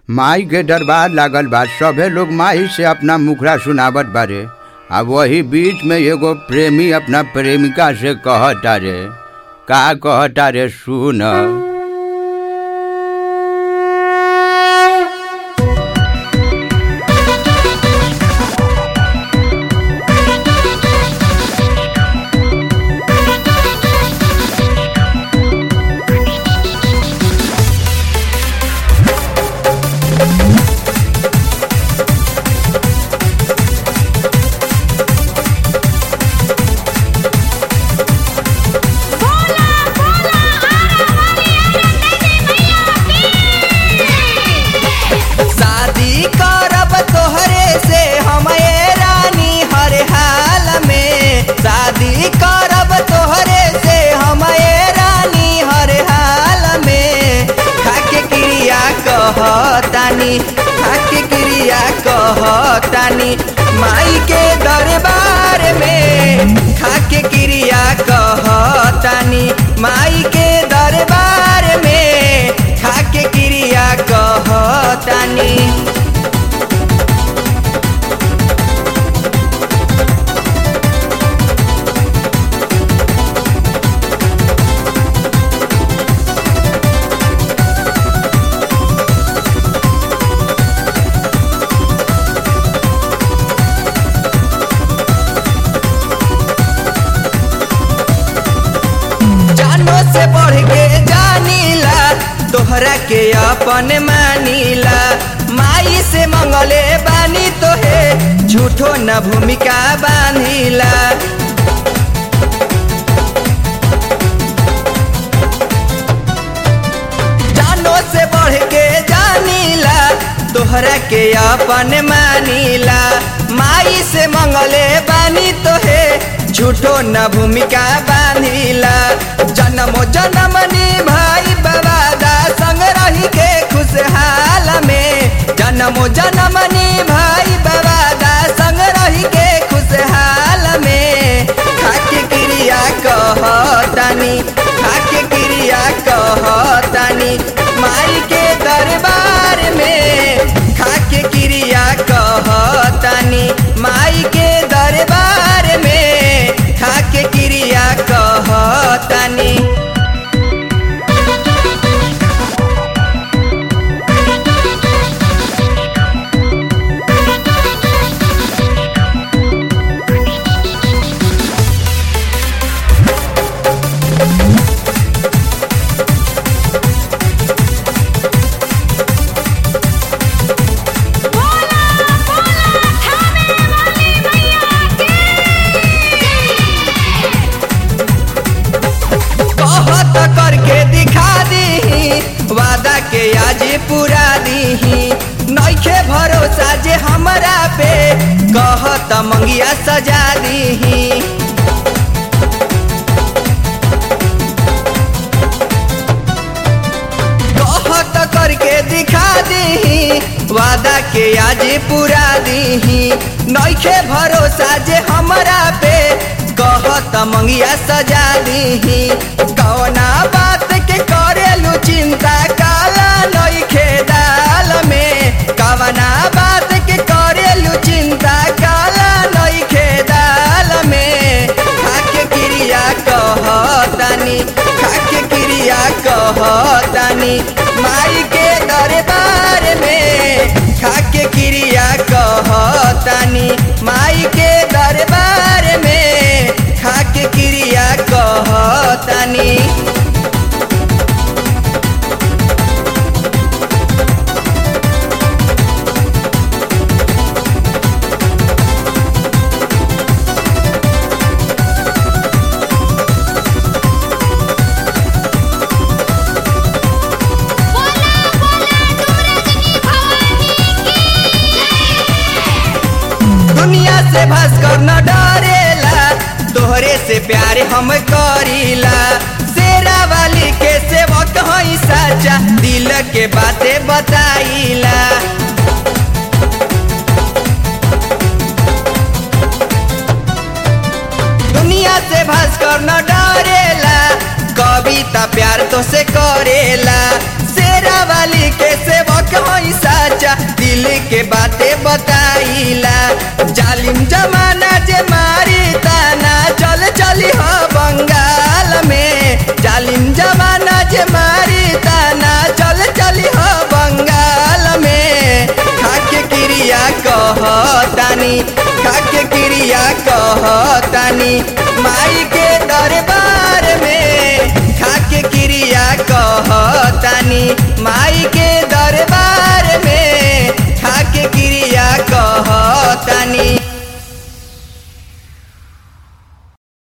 माई के दरबार लागल बा सभे लोग माई से अपना मुखरा सुनावत बारे आ वही बीच में एगो प्रेमी अपना प्रेमिका से कहता रे का कहता रे सुन शादी करब तोहरे से हम ए रानी हर हाल में शादी करब तोहरे से हम ए रानी हर हाल में खाके क्रिया कहतानी खाके क्रिया कहतानी माई के दरबार में खाके क्रिया कहतानी माई के दरबार में खाके क्रिया कहतानी जानो से बढ़ के जानीला तोहरा के अपन मानीला माई से मंगले बानी तोहे झूठो न भूमिका बांधिला जानो से बढ़ के जानीला तोहरा के अपन मानीला माई से मंगले बानी तोहे झूठो न भूमिका बांधिला जन्मो जन्मनी भाई बवादा संग रही के खुशहाल में जन्मो जन्मनी भाई बवादा संग रही के खुशहाल में खाके क्रिया कहतानी खाके क्रिया कहतानी माई के दरबार में खाके क्रिया कहतानी माई के दरबार में खाके क्रिया कहतानी कहत करके दिखा दी वादा के आज पूरा दी नइखे भरोसा जे हमरा पे कहत मंगिया सजा दी कहत करके दिखा दी वादा के आज पूरा दी नइखे भरोसा जे हमरा पे कहत मंगिया सजा दी कौना बात के करेलू चिंता काला नइखे दाल में कवना बात के करेलू चिंता काला नइखे दाल में खाके क्रिया कहतानी खाके क्रिया कहतानी माई के दरबार में खाके क्रिया कहतानी माई के दरबार में खाके क्रिया कहतानी दुनिया से भास्कर न डरेला तोहरे से प्यार हम करीला शेरा वाली के सेवक हई साचा दिल के बातें बताईला दुनिया से भास्कर न डरेला कविता प्यार तो से करेला शेरा वाली के सेवक हई साचा राजा दिल के बातें बताइला जालिम जमाना जे मारी ताना चल चली हो बंगाल में जालिम जमाना जे मारी ताना चल चली हो बंगाल में खाके क्रिया कहतानी खाके क्रिया कहतानी माई के दरबार में खाके क्रिया कहतानी